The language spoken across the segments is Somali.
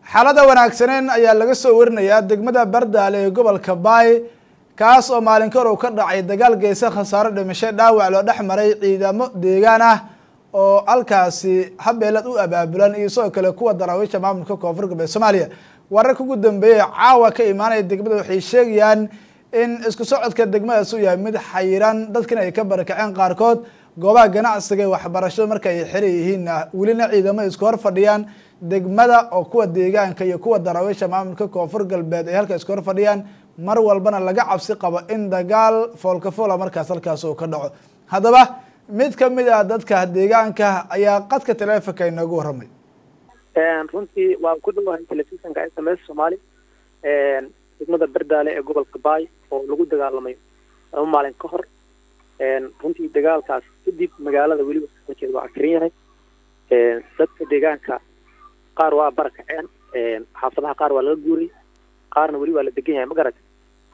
xaalada wanaagsaneen ayaa laga soo warinayaa degmada bardaale ee gobolka baay kaas oo maalin kahor uu ka dhacay dagaal geysa khasaaro dhimasho dhaawac loo dhex maray ciidamo deegaan ah oo halkaasi habeelad u abaabulan iyo sidoo kale kuwa daraawiisha maamulka koonfur galbeed soomaaliya wararka ugu dambeeyay caawa ka imaanaya degmada waxay sheegayaan in isku socodka degmadaas uu yahay mid xayiran dadkina ay ka barakaceen qaarkood goobaha ganacsiga ee waxbarashada marka ay xiran yihiinna welina ciidamo isku hor fadhiyaan degmada oo kuwa deegaanka iyo kuwa daraawiisha maamulka koonfur galbeed ay halka isku hor fadhiyaan mar walbana laga cabsi qabo in dagaal foolka foola markaas halkaas uu ka dhaco haddaba mid kamid ah dadka deegaanka ayaa qadka taleefonka inoogu warramay runtii waan ku dhawahay telefisonka s m s soomaali degmada bardaale ee gobolka baay oo lagu dagaalamay laba maalin ka hor runtii dagaalkaas kadib magaalada weliba sojeed waa akiran yahay dadka deegaanka qaar waa barakaceen xaafadaha qaar waa laga guuray qaarna weli waa la degan yahay ma garata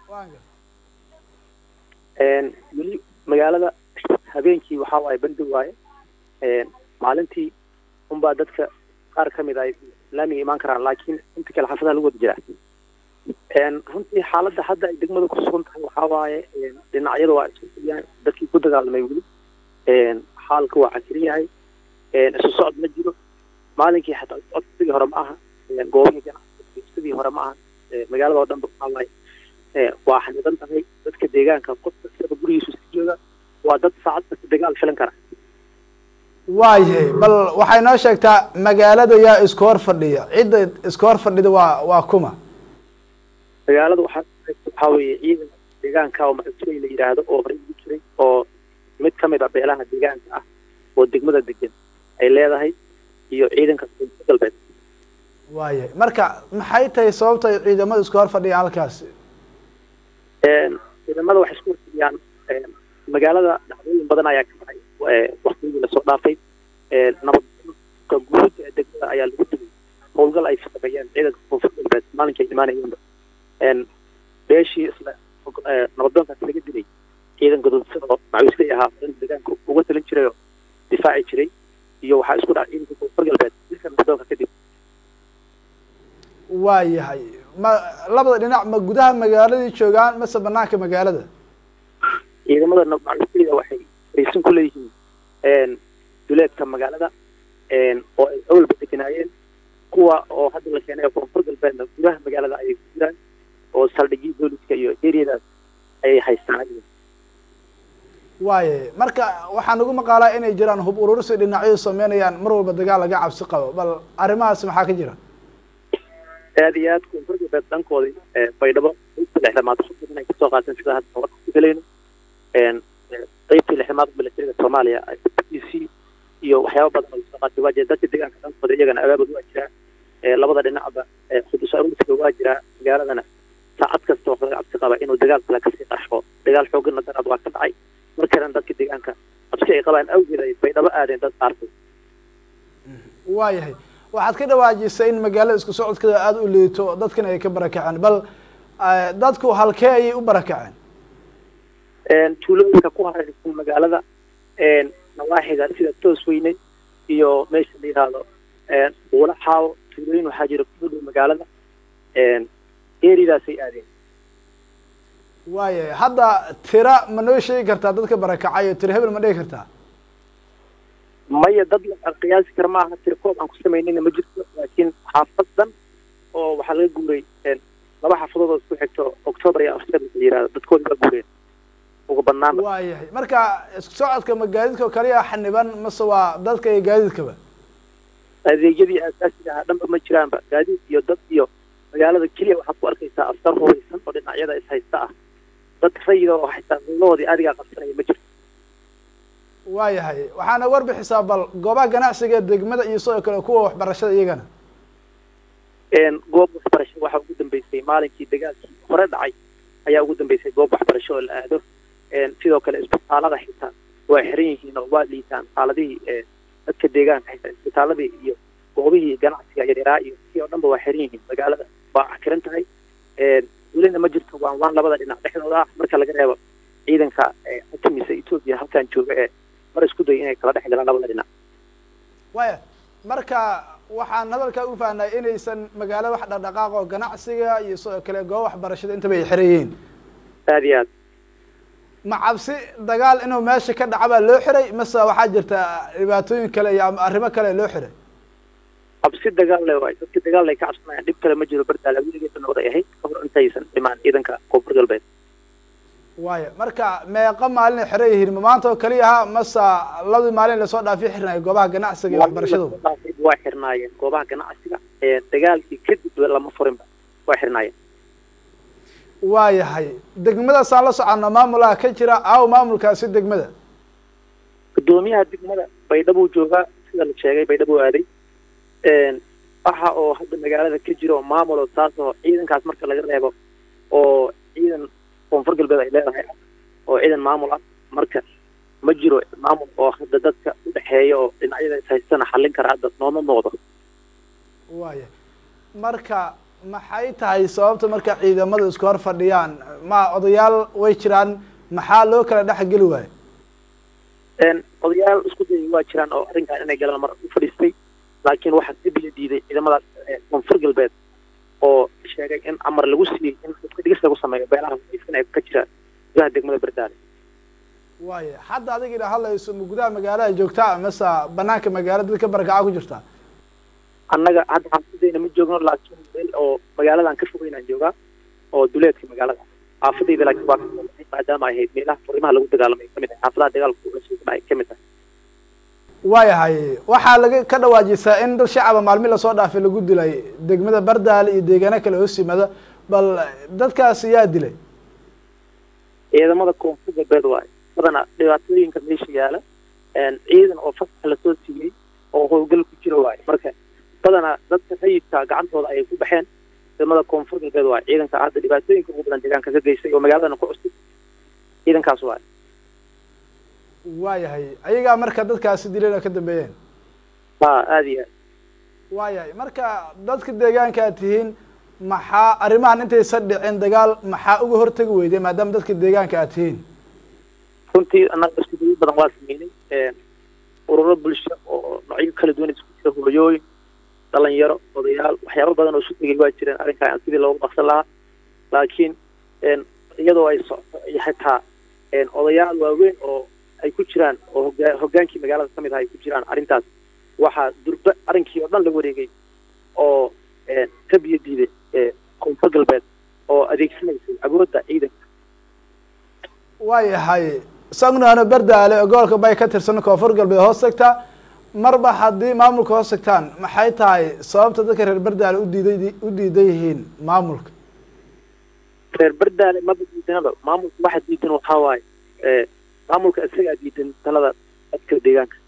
weli magaalada habeenkii waxaa waaye bandi waaye maalintii unbaa dadka qaar ka mid ay laamiga imaan karaan laakiin inta kale xaafadaha lagu wada jiraa runtii xaaladda hadda ay degmada ku sugan tahay waxaa waaye dhinacyada waa isku fidiyaan dadkii ku dagaalamay weli xaalka waa cakiran yahay isu socod ma jiro maalinkii xataa socod sidii hore ma aha goobihii ganacsiga sidii hore ma aha magaalada oo dhanba waxaa waaye waa xanidan tahay dadka deegaanka qof kastaba gurigiisu iska jooga waa dad saacad kasta dagaal filan kara waayahay bal waxay noo sheegtaa magaalada yaa isku hor fadhiya cidda isku hor fadhida waa waa kuma magaalada waxaa waxaa weeye ciidanka deegaanka oo macusooy la yidhaahdo oo horey ugu jiray oo mid ka mid ah beelaha deegaanka ah oo degmada degan ay leedahay iyo ciidanka koonfur galbeed waayahay marka maxay tahay sababta ay ciidamada isku hor fadhiyaan halkaasi ciidamada waxay isku horfadhiyaan magaalada dhacdooyin badan ayaa ka dhacay waktigii lasoo dhaafay nabadka guud ee degmada ayaa lagu digay howlgal ay sameeyeen ciidanka koonfur galbeed maalinkii ay imaanayeenba beeshii isla nabadoonkaas laga dilay ciidan gadoodsan oo macawisley ahaa in deegaanka uga talin jiray oo difaaci jiray iyo waxaa isku dhacay ciidanka koonfur galbeed dilka nabadoonka kadib waayahay ma labada dhinac ma gudaha magaaladii joogaan mase banaanka magaalada ciidamada macawisleyda waxay raysan ku leeyihiin duleedka magaalada oo ay awalba deganaayeen kuwa oo hadda la keenay koonfur galbeedna gudaha magaalada ayay ku jiraan oo saldhigii booliska iyo eriyadaas ayay haystaan waayahay marka waxaan ugu maqaalaa inay jiraan hub urursi dhinacyadu sameynayaan mar walba dagaal laga cabsi qabo bal arrimahaas maxaa ka jira aad iyo aad koonfur galbeed dhankoodii baydhabo qaybtii lixdamaad xubin ay kasoo qaateen sida hadda warka ku helayno qaybtii lixdamaad milatariga soomaaliya b c iyo waxyaaba badan oo kasoo qaatay waa jira dadka deegaanka dhankooda iyagana abaabud waa jiraa labada dhinacba xudus aruursiga waa jiraa magaaladana saacad kasta wax laga cabsi qaba inuu dagaal kale kasii qarsho dagaal xoogana daraad waa ka dhacay markanan dadka deegaanka cabsi ay qabaan awgeed ay baydhabo aadeen dad qaarkood waayahay waxaad ka dhawaajisay in magaalada isku socodkeeda aada u liito dadkana ay ka barakaceen bal dadku halkee ayay u barakaceen tuulooyinka ku hareeraysan magaalada nawaaxiga sida toos weyne iyo meesha la yidhaahdo buula xaawo tuulooyin waxaa jira ku dhow magaalada eridaasay aadeen waayahay hadda tira ma noo sheegi kartaa dadka barakacayo tira hebel ma dhigi kartaa maya dad la qiyaasi kara maaha tirkoob aan ku samaynayna ma jirto laakiin xaafad dhan oo waxaa laga guuray laba xaafadood oo isku xigto octoobar iyo afteer la yihahdo dadkoodi waa guureen uga banaanba waayahay marka isku socodka ma gaadiidka oo kaliya xaniban mase waa dadka iyo gaadiidkaba adeegyadii aasaasiga ahaa dhanba ma jiraanba gaadiid iyo dad iyo magaalada keliya waxaad ku arkaysaa askar hubeysan oo dhinacyada is haysta ah dad rayida oo xitaa meelahoodii adigaa qabsanaya ma jirto waayahay waxaana warbixisaa bal goobaha ganacsiga degmada iyo sidoo kale kuwa waxbarashada iyagana goob waxbarasho waxaa ugu dambeysay maalinkii dagaalkii hore dhacay ayaa ugu dambeysay goob waxbarasho oo la aado sidoo kale isbitaalada xitaa waa xiran yihiin oo waa liitaan xaaladihii dadka deegaanka xitaa isbitaaladii iyo goobihii ganacsiga yaryaraa iyo si oo dhanba waa xiran yihiin magaalada waa cakiran tahay welina ma jirto waan waan labada dhinac dhexdooda ah marka laga reebo ciidanka xakimisa etoobiya halkan jooga ee mar isku day inay kala dhex galaan labada dhinac waya marka waxaan hadalkaa u fahnay inaysan magaalo wax dhaqdhaqaaq oo ganacsiga iyo sidoo kale goob waxbarashada intaba ay xiran yihiin aad iyo aad ma cabsi dagaal inuu meesha ka dhaca baa loo xiray mase waxaa jirta dhibaatooyin kale iyo ama arrimo kale loo xiray cabsi dagaal le waay dadka dagaal ay ka cabsanayaan dhib kale ma jiro bardaale weligeeda nabad ay ahayd kahor intaysan dhimaan ciidanka koonfur galbeed waayo marka meeqa maalin ay xiran yihiin ma maanta oo keliya ha mase labadii maalin lasoo dhaafi xirnayo goobaha ganacsiga iyo waxbarashadu waa xirnaayeen goobaha ganacsiga ee dagaalkii kadib lama furinba waa xirnaayeen waayahay degmadaasaan la soconno maamulaha ka jira aaw maamulkaasi degmada guddoomiyaha degmada baydhabo joogaa sida la sheegay baydhabo aaday waxa oo hadda magaalada ka jira oo maamulo taas oo ciidankaas marka laga reebo oo ciidan koonfur galbeed ay leedahay oo ciidan maamul ah marka ma jiro maamul oo hadda dadka udhexeeya oo dhinacyada is haystana xallin kara hadda nooma muuqdo waaya marka maxay tahay sababta marka ciidamadu isku hor fadhiyaan ma odayaal way jiraan maxaa loo kala dhex geli waayo odayaal isku dayay waa jiraan oo arrinkan inay galaan mar u fadhiistay laakiin waxaa dib la diiday ciidamadaas koonfur galbeed oo sheegay in amar lagu siiyey in dadka dhigis lagu sameeyo beelaha waysan ee ka jira gudaha degmada bardaale waaya hadda adiga ina hadlayso ma gudaha magaalada joogtaa mase banaanka magaalada dadka barakaca ku jirtaa annaga hadda xaafadeyna ma joogno laakiin meel oo magaaladan ka fogeynaan joogaa oo duleedka magaalada xaafadeyda laakiin waa maadaama ay ahayd meelaha furimaha lagu dagaalamay kamid tahay xaafadaha dagaalka ula sugna ay kamid tahay waayahay waxaa laga ka dhawaajisaa in dad shacaba maalmi lasoo dhaafay lagu dilay degmada bardaale iyo deegaano kale hoos yimada bal dadkaasi yaa dilay ciidamada koonfur galbeed waayo badana dhibaatooyinka meesha yaala ciidan oo fasax lasoo siiyey oo howlgal ku jira waayo marka badana dadka rayidka gacantooda ayay ku baxeen ciidamada koonfur galbeed waayo ciidanka hadda dhibaatooyinka ugu badan deegaanka ka geystay oo magaaladana ku cusub ciidankaas waayo waayahay ayagaa marka dadkaasi dileen oo ka dambeeyeen ha aada iyo aad waayahay marka dadka deegaanka aad tihiin maxaa arrimahan intaysan dhicin dagaal maxaa uga hortagi weyday maadaama dadka deegaanka aad tihiin runtii annaga isku dayo badan waa sameynay ururo bulsho oo noocyo kala duwan isku jira hooyooyin dhalinyaro odayaal waxyaabo badan oo isu tegay waa jireen arrinkaa sidii loogu baksan lahaa laakiin iyadoo ay socoto iyo xitaa odayaal waaweyn oo ay ku jiraan oo hogaa hoggaankii magaalada ka mid ah ay ku jiraan arrintaas waxaa durba arrinkii oo dhan la wareegay oo ka biyo diiday koonfur galbeed oo adeegsanaysay awoodda ciidanka waayahay sagnaano bardaale oo gobolka bay ka tirsan koonfur galbeed hoos tagta marba haddii maamulka hoos tagtaan maxay tahay sababta dadka reer bardaale udiiday u diidan yihiin maamulka reer bardaale maba diidanaba maamulka waxa diidan waxaa waaye maamulka isagaa diidan talada dadka deegaanka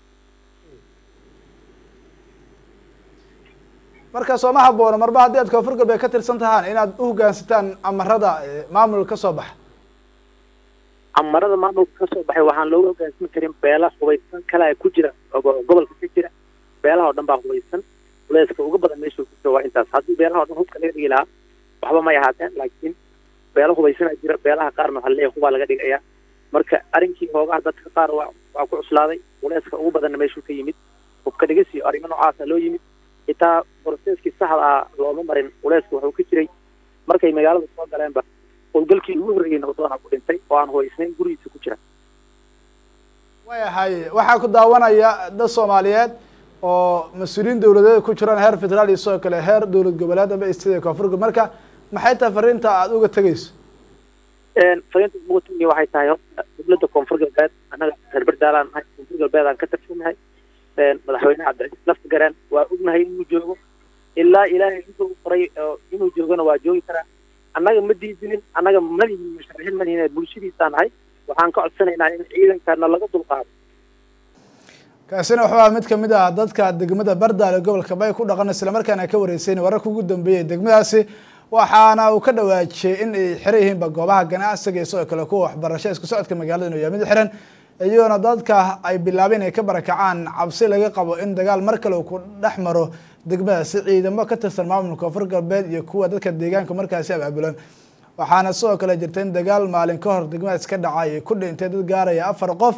marka sooma haboono marba haddii aad koonfur galbeed ka tirsan tahaan inaad u hoggaansataan amarada maamulka kasoo baxa amarada maamulka kasoo baxay waxaan looga hoggaansami karin beela hubaysan kale ku jira gobolka ka jira beelaha oo dhan baa hubaysan culeyska uga badan meesha ku jira waa intaas haddii beelaha o dhan hubka laga dhigi lahaa waxba may ahaateen laakiin beela hubaysanaa jira beelaha qaarna waxaa leeyahay hubaa laga dhigayaa marka arrinkii hoogaha dadka qaar waa waa ku cuslaaday culeyska ugu badanna meeshuu ka yimid hubka dhigis iyo arrimo noocaasa loo yimid xitaa broseskii saxda ah looma marin culeyska wuxuu ka jiray markay magaalada soo galeenba howlgalkii ugu horreeyey nabadooda ku dhintay oo aan hubaysnayn gurigiisa ku jira waayahay waxaa ku daawanaya dad soomaaliyeed oo mas-uuliyiin dawladeed ku jiraan heer federaal iyo sidoo kale heer dowlad goboleed amba stada koonfur galbeed marka maxay tahay fariinta aada uga tegeyso fariinta uga tegaya waxay tahay horta dowladda koonfur galbeed annaga reer bardaalaan nahay koonfur galbeed aan ka tirsannahay madaxweyne cabdicasiis laftigareen waa ognahay inuu joogo ilaa ilaahay intuu qoray inuu joogona waa joogi karaa annaga ma diidinin annaga malihin musharaxiin malihin bulshadiisaa nahay waxaan ka codsanaynaa in ciidankana laga dulqaado kaasina wuxuu aha mid kamid ah dadka degmada bardaale gobolka bay ku dhaqan isla markaana ka wareysayn wararka ugu dambeeyay degmadaasi waxaana uu ka dhawaajiyey in ay xiran yihiinba goobaha ganacsiga iyo sidoo kale kuwa waxbarasho isku socodka magaalada inuu yahay mid xiran iyadoona dadka ay bilaabeen ay ka barakacaan cabsi laga qabo in dagaal mar kale uu ku dhex maro degmadaasi ciidamo ka tirsan maamulka koonfur galbeed iyo kuwa dadka deegaanka markaasi abaabulan waxaana sidoo kale jirta in dagaal maalin ka hor degmadaas ka dhacay ay ku dhintay dad gaaraya afar qof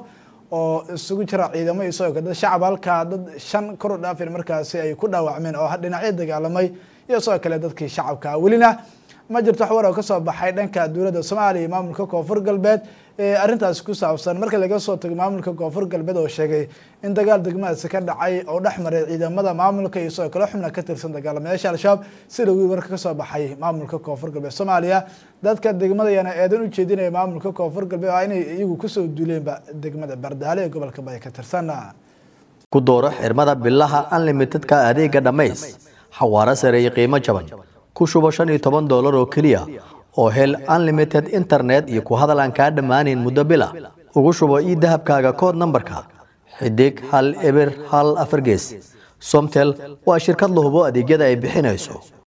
oo isugu jira ciidamo iyo sidoo kale dad shacab halkaa dad shan kor u dhaafin markaasi ay ku dhaawacmeen oo dhinacyo dagaalamay iyo sidoo kale dadkii shacabka welina ma jirto wax war oo kasoo baxay dhanka dowladda soomaaliya iyo maamulka koonfur galbeed ee arrintaasi ku saabsan marka laga soo tago maamulka koonfur galbeed oo sheegay in dagaal degmadaasi ka dhacay oo dhex maray ciidamada maamulka iyo sidoo kale xubna ka tirsan dagaalamayaasha al-shabaab sida wiil warka kasoo baxay maamulka koonfur galbeed soomaaliya dadka degmada ayaana eedan u jeedinaya maamulka koonfur galbeed waa inay iyagu kusoo duuleenba degmada bardaale ee gobolka bay ka tirsan ku dooro xirmada bilaha unlimitedka adeega dhammays xawaaro sare iyo qiimo jaban ku shubo shan iyo toban doolar oo keliya oo hel unlimited internet iyo ku hadal aan kaa dhammaanayn muddo bila ugu shubo ii dahabkaaga kood nambarka xidig hal eber hal afar gees somtel waa shirkad la hubo adeegyada ay bixinayso